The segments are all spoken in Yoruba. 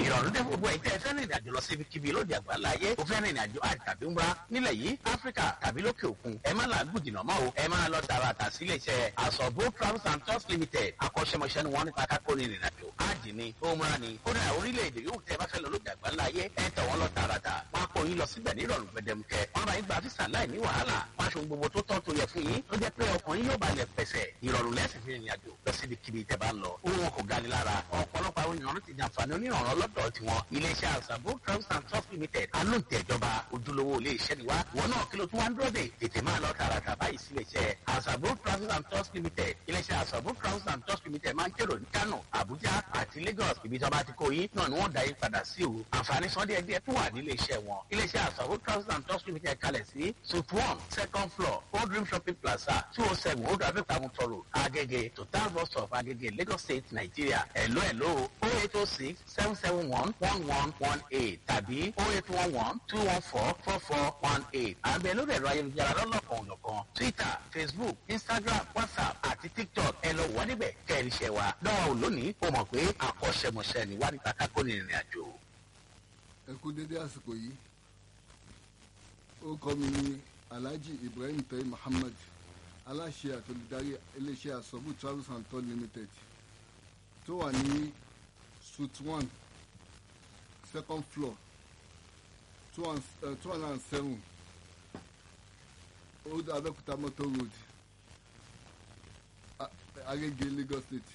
ìrọ̀rùn dé gbogbo ẹ̀ tẹ́ ẹ fẹ́ràn ìrìnàjò lọ sí ibikíbi lóde àgbáńlá ayé o fẹ́ràn ìrìnàjò àjò tàbí ńbra nílẹ̀ yìí áfíríkà tàbí lókè òkun ẹ má làágùn jìnnà mọ́ o ẹ máa lọ tààràtà sí iléeṣẹ́ àsọ̀bó travels and tours limited akọ́ṣẹ́mọṣẹ́ ni wọ́n nípa kákó ní ìrìnàjò ájì ni òmùra ni kódà orílẹ̀-èdè yóò tẹ́ bá fẹ́ lọ lóde àgbáńlá ayé ẹ tẹ̀ wọ́n lọ tààràtà wọ́n á kó yín lọ síbẹ̀ ní ìrọ̀rùn gbẹdẹmukẹ wọ́n bá yín gba físà láì ní wàhálà wọ́n aṣọ gbogbo tó tọ́ tó yẹ fún yín tó jẹ́ pé ọkàn yín yóò balẹ̀ pẹ̀sẹ̀ ìrọ̀rùn lẹ́sìn fi ìrìnàjò lọ síbi kíbi tẹ́ bá ń lọ owó wọn kò gani lára ọ̀pọ̀lọpọ̀ àwọn èèyàn ti jàǹfààní onírànràn lọ́dọ̀ tiwọn iléeṣẹ́ àṣàbò travels and tours limited alóǹtẹ̀ ìjọba ojúlówó ilé iṣẹ́ ni wá wọn náà kí ló tún wá ń dúró dé tètè máa lọ tààràtà báyìí sí iléeṣẹ́ àṣàbò travels and tours limited iléeṣẹ́ àṣàbò travels and tours limited máa ń kérò ní kano abuja àti lagos ibi tí wọn bá ti kó yín náà ni wọn dá yín padà sí o àǹfààní sọ díẹ̀ díẹ̀ tún wà ní iléeṣẹ́ wọn iléeṣẹ́ àṣàbò travels and tours limited kalẹ̀ sí suite one second floor old dream shopping plaza two oh seven old abẹ́òkúta mutoro agege total bus stop agege lagos state nigeria hello hello oh eight oh six seven seven one one one one eight tàbí oh eight one one two one four four four one eight àbẹ̀ lórí ẹ̀rọ ayélujára lọ́lọ́kan òjọ̀kan twitter facebook instagram whatsapp àti tiktok ẹ lọ wọ́n níbẹ̀ kẹ́rì ṣẹ̀ wá dánwò lónìí ó mọ̀ pé àkọ́ṣẹ́mọṣẹ́ ni wá nípa kákó ní ìrìn àjò. ẹ kú dédé àsìkò yìí orúkọ mi ni alhaji ibrahim tayi muhammad aláṣẹ àtolùdarí iléeṣẹ́ àsọ̀bù travels and tour limited tó wà ní suite one second floor two one uh, two hundred and seven old abẹ́òkúta motor road A- agege lagos state.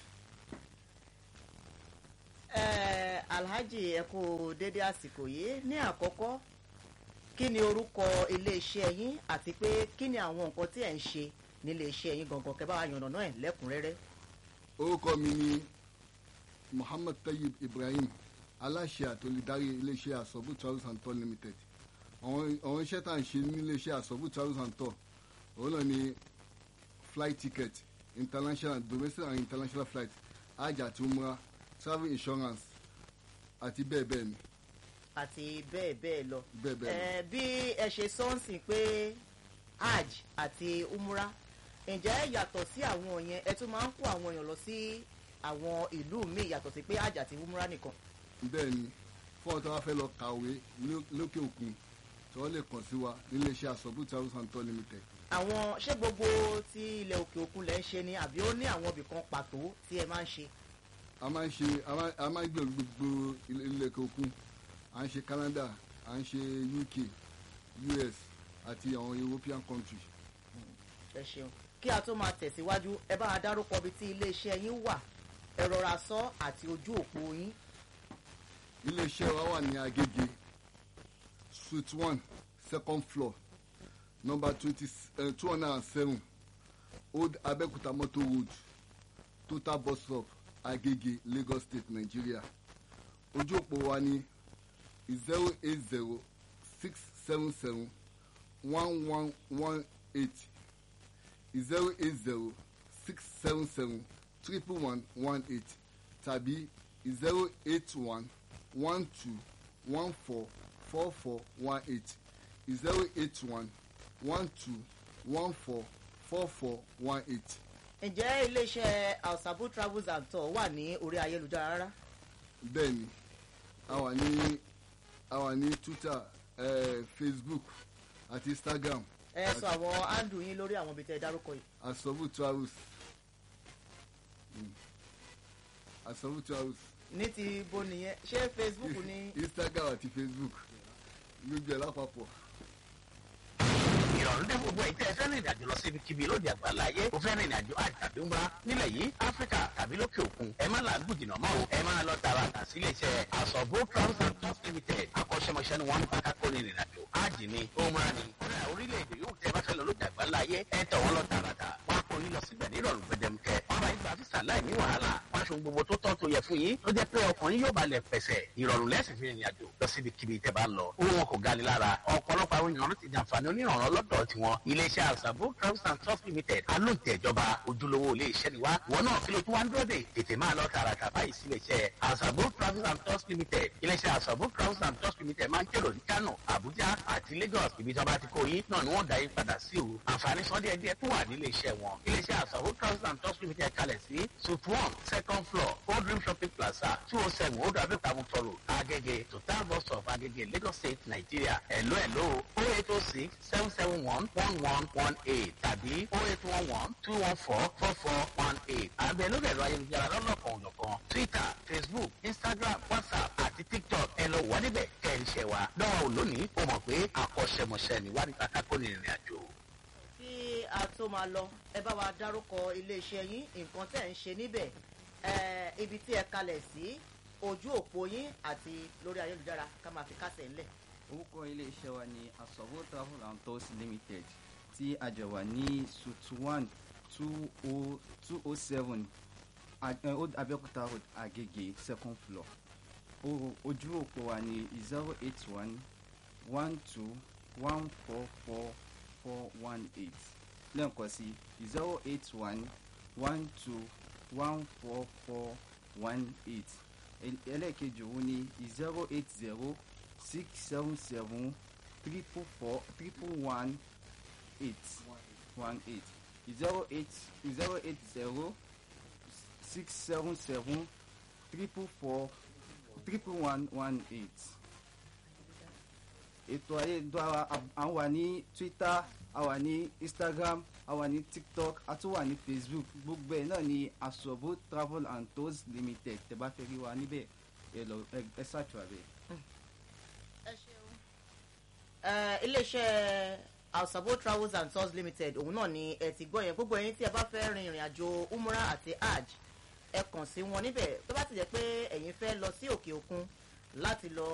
Eh, alhaji ẹ kú dédé àsìkò yìí ní àkọ́kọ́ kí ni orúkọ iléeṣẹ́ yín àti pé kí ni àwọn nǹkan tí ẹ̀ ń ṣe nílé iṣẹ́ yín gangan kẹ́ bá wa yànnà náà ẹ̀ lẹ́kùnrẹ́rẹ́. orúkọ mi ni muhammad tayyib ibrahim aláṣẹ àtolùdarí iléeṣẹ́ àsọ̀bù travels and tour limited àwọn àwọn iṣẹ́ tá à ń ṣe ní iléeṣẹ́ àsọ̀bù travels and tour òun náà ni flight ticket international domestic and international flight hajj àti umrah travel insurance àti bẹ́ẹ̀ bẹ́ẹ̀ ni àti bẹ́ẹ̀ bẹ́ẹ̀ lọ. bẹ́ẹ̀ bẹ́ẹ̀ lọ. Eh, bí ẹ ṣe sọ́ọ̀sì pé hajj àti umra ǹjẹ́ yàtọ̀ sí àwọn yẹn ẹ tún máa ń kó àwọn èèyàn lọ sí àwọn ìlú míì yàtọ̀ sí pé hajj àti umra nìkan. bẹ́ẹ̀ ni fún ọ̀tọ́ wa fẹ́ lọ kàwé ló- lókè òkun tí wọ́n lè kàn sí wa níléeṣẹ́ àsọ̀bù travels and tour limited àwọn ṣé gbogbo ti ilẹ̀ òkè òkun lẹ́ ń ṣe ni àbí ó ní àwọn ibì kan pàtó tí ẹ máa ń ṣe. a máa ń ṣe a máa- a máa ń gbèrò gbogbo ilé ilé ẹ̀kọ́ òkun à ń ṣe canada à ń ṣe uk us àti àwọn european country ẹ ṣeun kí a tó máa tẹ̀síwájú ẹ bá wa dárúkọ ibi tí iléeṣẹ́ yín wà ẹ rọra sọ àti ojú òpó yín. iléeṣẹ́ wa wà ní agége suite one second floor number twenty two hundred and seven old abẹ́òkúta motor road total bus stop agége lagos state nigeria ojú òpó wa ní zero eight zero six seven seven one one one eight zero eight zero six seven seven triple one one eight tàbí zero eight one one two one four four four one eight zero eight one one two one four four four one eight. ǹjẹ́ iléeṣẹ́ alsabu travels and tour wà ní orí ayélujára rárá. bẹ́ẹ̀ni a wà ní a wà ní twitter eh, facebook àti instagram ẹ sọ àwọn handle yín lórí àwọn ibi tẹ́ ẹ dárúkọ yìí. asobu travels Mm. asobu travels ní ti bo nìyẹn ṣé facebook ni. instagram àti facebook gbogbo ẹ̀ lápapọ̀. ìrọ̀rùn dé gbogbo ẹ̀ tẹ́ ẹ fẹ́ràn ìrìnàjò lọ sí ibikíbi lóde àgbáńlá ayé o fẹ́ràn ìrìnàjò àjò tàbí ńbra nílẹ̀ yìí áfíríkà tàbí lókè òkun ẹ má làágùn jìnnà mọ́ o ẹ máa lọ tààràtà sí iléeṣẹ́ àsọ̀bó travels and tours limited akọ́ṣẹ́mọṣẹ́ ni wọ́n ń bá kákó ní ìrìnàjò ájì ni òmùra ni kódà orílẹ̀-èdè yóò tẹ́ bá fẹ́ lọ lóde àgbáńlá ayé ẹ tẹ̀ wọ́n lọ tààràtà wọ́n á kó yín lọ síbẹ̀ ní ìrọ̀rùn gbẹdẹmukẹ wọ́n bá yín gba físà láì ní wàhálà wọ́n aṣọ gbogbo tó tọ́ tó yẹ fún yín tó jẹ́ pé ọkàn yín yóò balẹ̀ pẹ̀sẹ̀ ìrọ̀rùn lẹ́sìn fi rìnrìn àjò lọ síbi kíbi tẹ́ bá ń lọ owó wọn kò gani lára ọ̀pọ̀lọpọ̀ àwọn èèyàn ti jàǹfààní onírànràn lọ́dọ̀ tiwọn iléeṣẹ́ àṣàbò travels and tours limited alóǹtẹ̀ ìjọba ojúlówó ilé iṣẹ́ ni wá wọn náà kí ló tún wá ń dúró dé tètè máa lọ tààràtà báyìí sí iléeṣẹ́ àṣàbò travels and tours limited iléeṣẹ́ àṣàbò travels and tours limited máa ń kérò ní kano abuja àti lagos ibi tí wọ́n bá ti kó yín náà ni wọ́n dá yín padà sí o àǹfààní sọ díẹ̀ díẹ̀ tó wà nílé iṣẹ́ wọn iléeṣẹ́ àṣàbò travels and tours limited kalẹ̀ sí suite one second second floor old dream shopping plaza two oh seven old abẹ́òkúta motor road agege total bus stop agege lagos state nigeria hello hello o eight oh six seven seven one one one one eight tàbí o eight one one two one four four four one eight àbẹ̀ lórí ẹ̀rọ ayélujára lọ́lọ́kan òjọ̀kan twitter facebook instagram whatsapp àti tiktok ẹ lọ wà níbẹ̀ kẹ́ ẹ̀ ń ṣẹ̀ wá dánwò lónìí ó mọ̀ pé akọ́ṣẹ́mọṣẹ́ ni wà ní kàkàkọ́ ní ìrìn àjò. kí a tó máa lọ ẹ bá wa dárúkọ iléeṣẹ́ yín nǹkan tẹ̀ ń ṣe níbẹ̀ ẹ, ibi tí ẹ kalẹ̀ sí ojú òpó yín àti lórí ayélujára ká máa fi kásẹ̀ ńlẹ̀. orúkọ iléeṣẹ́ wa ni asọ̀wọ́ travel and tours limited tí a jọ wà ní suite one two oh seven old abẹ́òkúta road agege second floor O- ojú òpó wa ni zero eight one one two one four four four one eight lẹ́ẹ̀kan sí zero eight one one two one four four one eight ẹlẹ́ẹ̀kejì òun ni zero eight zero six seven seven triple four triple one eight one eight zero eight zero eight zero six seven seven triple four triple one one eight ètò ayélujára à ń wà ní twitter a wà ní instagram a wà ní tiktok a tún wà ní facebook gbogbo ẹ̀ náà ní asobo travel and tours limited tẹ́ bá fẹ́ rí wa níbẹ̀ ẹ lọ ẹ ẹ ṣàtúwà bẹ́ẹ̀. ẹ ṣeun. ẹ iléeṣẹ́ Asabo travels and tours limited òun náà ni ẹ ti gbọ́ yẹn gbogbo ẹ̀yin tí ẹ bá fẹ́ rin ìrìn àjò umrah àti hajj ẹ kàn sí wọn níbẹ̀ tó bá ti jẹ́ pé ẹ̀yin fẹ́ lọ sí òkè òkun láti lọ